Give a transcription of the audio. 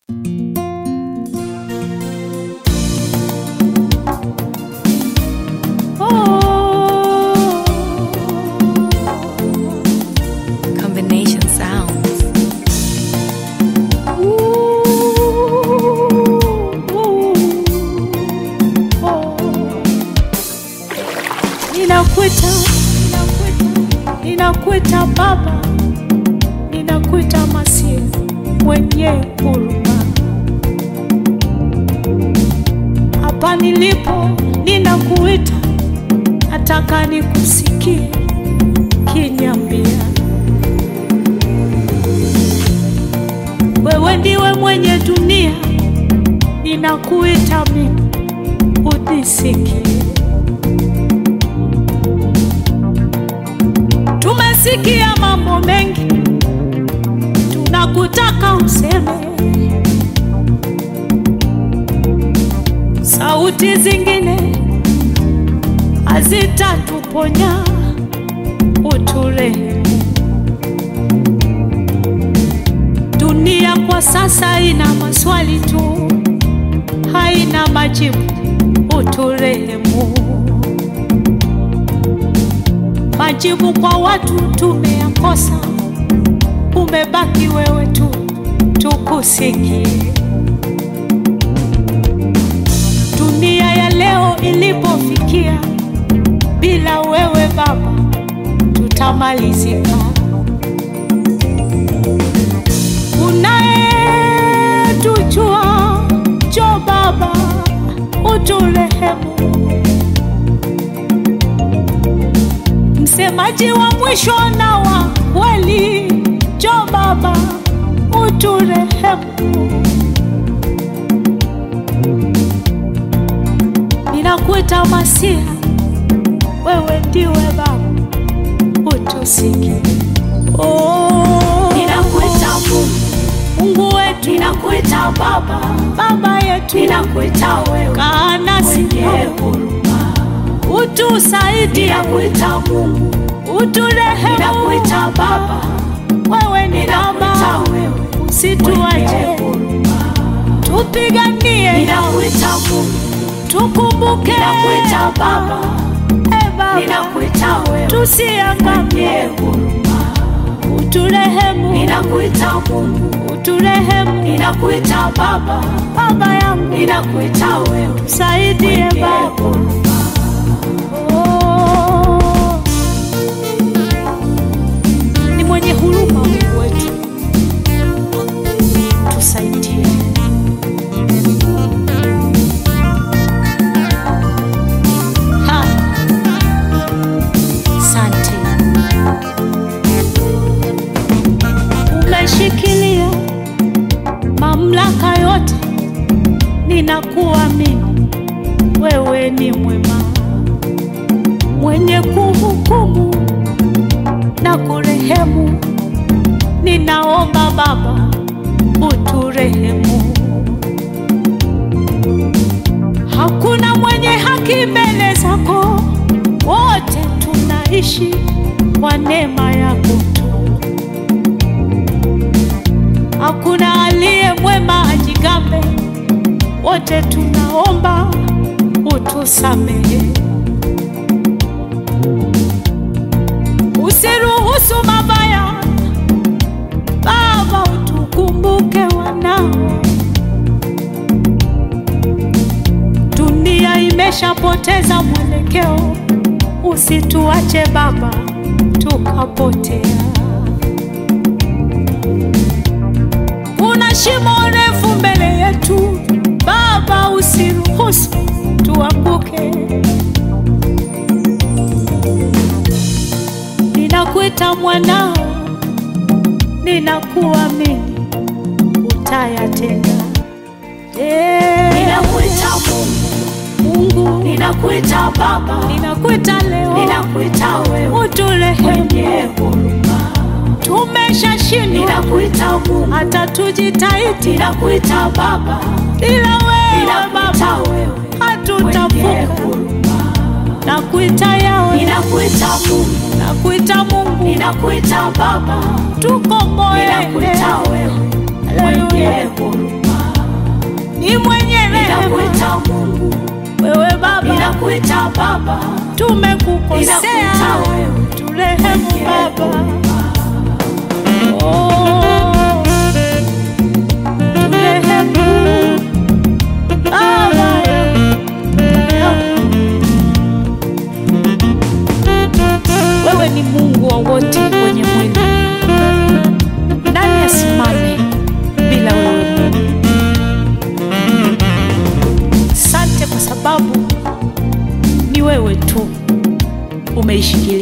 Combination sounds. Ninakuita, ninakuita Baba, ninakuita Masihi mwenye huruma. Hapa nilipo ninakuita, nataka nikusikie kiniambia, wewe ndiwe mwenye dunia, ninakuita mimi unisikie. Tumesikia mambo mengi, tunakutaka useme. Sauti zingine hazitatuponya, uturehemu. Dunia kwa sasa ina maswali tu, haina majibu, uturehemu. Majibu kwa watu tumeyakosa, umebaki wewe tu, tukusikie. Dunia ya leo ilipofikia, bila wewe Baba tutamalizika. Unayetujua, njoo Baba uturehemu. msemaji wa mwisho na wa kweli, njoo Baba uturehemu. Ninakuita Masiha, wewe ndiwe Baba, utusikie. Oh, Ninakuita Mungu, Mungu wetu, ninakuita Baba, Baba yetu, ninakuita wewe kaa nasi, mwenye huruma. utusaidie, Ninakuita Mungu, uturehemu. ninakuita Baba, Wewe ni ninakuita Baba, wewe mwenye usituache, huruma. tupiganie Ninakuita Mungu, tukumbuke ninakuita Baba, e Baba, ninakuita wewe mwenye tusiangamie, huruma. uturehemu, Ninakuita Mungu, uturehemu ninakuita Baba, Baba yangu, ninakuita wewe saidie mwenye Baba. huruma. Oh, ni mwenye huruma Mungu wetu, tusaidie. Ha, Asante, umeshikilia mamlaka yote, ninakuamini wewe ni mwema, mwenye kuhukumu na kurehemu. Ninaomba Baba uturehemu. Hakuna mwenye haki mbele zako, wote tunaishi kwa neema yako tu. Hakuna aliye mwema ajigambe, wote tunaomba utusamehe. Usiruhusu mabaya, Baba, utukumbuke wanao. Dunia imeshapoteza mwelekeo, usituache Baba tukapotea. Kuna shimo refu mbele yetu, Baba, usiruhusu tuanguke. Ninakuita mwanao, ninakuamini utayatenda. Eh, Ninakuita Mungu, Mungu, ninakuita Baba, ninakuita leo, ninakuita wewe uturehemu. mwenye huruma. Tumeshashindwa Ninakuita Mungu, hata tujitahidi, ninakuita Baba, ila wewe ninakuita Baba wewe mwenye hatutavuka. huruma. Nakuita yawe, Ninakuita Mungu, nakuita Mungu, ninakuita Baba, tukomboe. ninakuita wewe mwenye Haleluya. huruma. ninakuita Mungu, wewe Baba, ninakuita Baba, tumekukosea, ninakuita wewe turehemu Baba. Oh, turehemu Baba. Wewe ni Mungu wa wote wenye mwili, nani asimame bila wewe Mungu? Sante kwa sababu ni wewe tu umeishikilia